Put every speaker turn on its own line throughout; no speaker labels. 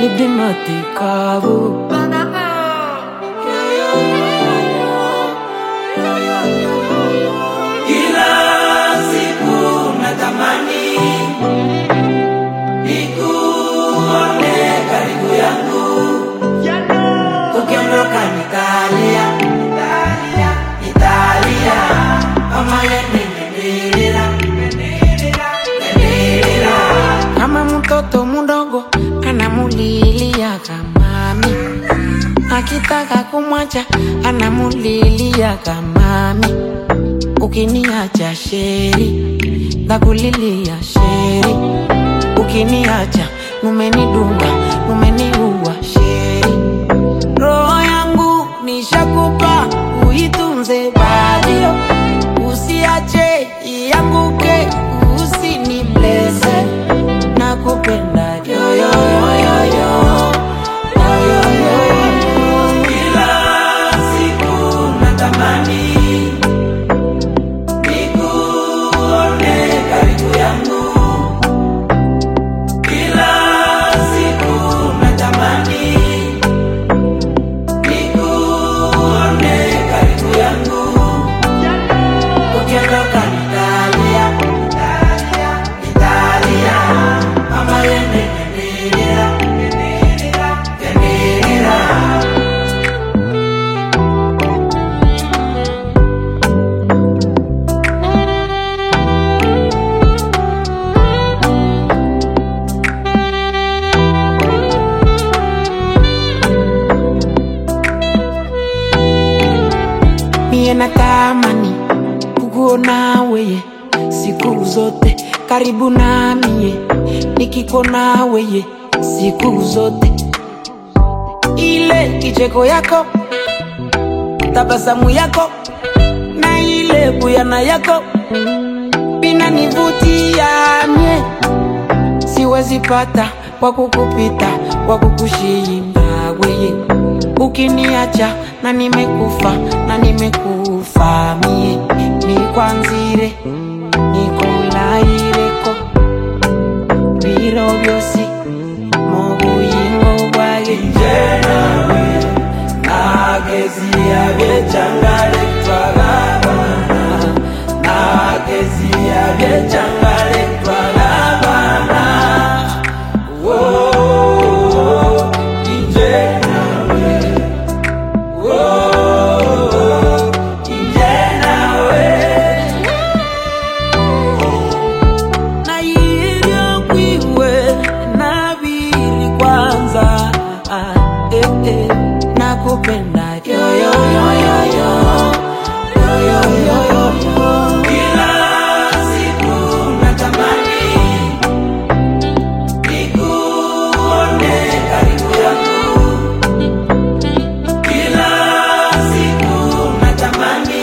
Libimate kavu
Kila siku natamani nikuone karibu yangu, ukiondoka nitalia, nitalia, nitalia, kama yeye nimelila, nimelila, nimelila.
kama mtoto mdogo anamulilia kamami, akitaka kumwacha anamulilia kamami. Ukiniacha sheri, ndakulilia sheri. Ukiniacha numenidunga, numeniua sheri. Roho yangu nishakupa, uitunze badio, usiache ianguke, usiniblese. Nakupenda yo yo yo yo yo yo yo yo yo.
Kila siku natamani nikuone karibu yangu, kila siku natamani nikuone karibu yangu, ukiondoka nitalia, nitalia, nitalia, mama yende ngendelera, ngendelera, ngendelera.
Mie natamani kukuona weye siku zote karibu na mie, nikikuona weye siku zote, ile kicheko yako, tabasamu yako na ile buyana yako binanivutia mie, siwezi pata kwa kukupita kwa kukushinda weye, ukiniacha na nimekufa na nimekufa mie, nikwanzire nikolaireko biro byosi mu buyingo bwage
Nagezia byechangale twagabana Nagezia byechangale twagabana Oh, inje nawe Oh, inje nawe
na hivyo kwiwe nabili kwanza ah, eh, eh, nakupenda yo yo yo yo yo yo yo yo yo yo
Kila siku natamani nikuone karibu yangu. Kila siku natamani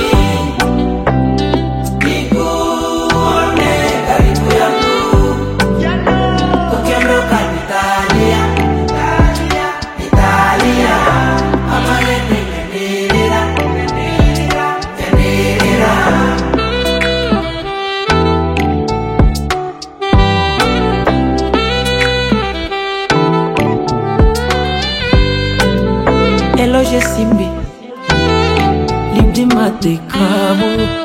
nikuone karibu yangu. Ukiondoka nitalia, nitalia, nitalia. Mama yende ngendelera, ngendelera, ngendelera.
eloge simbi libdi mate kabu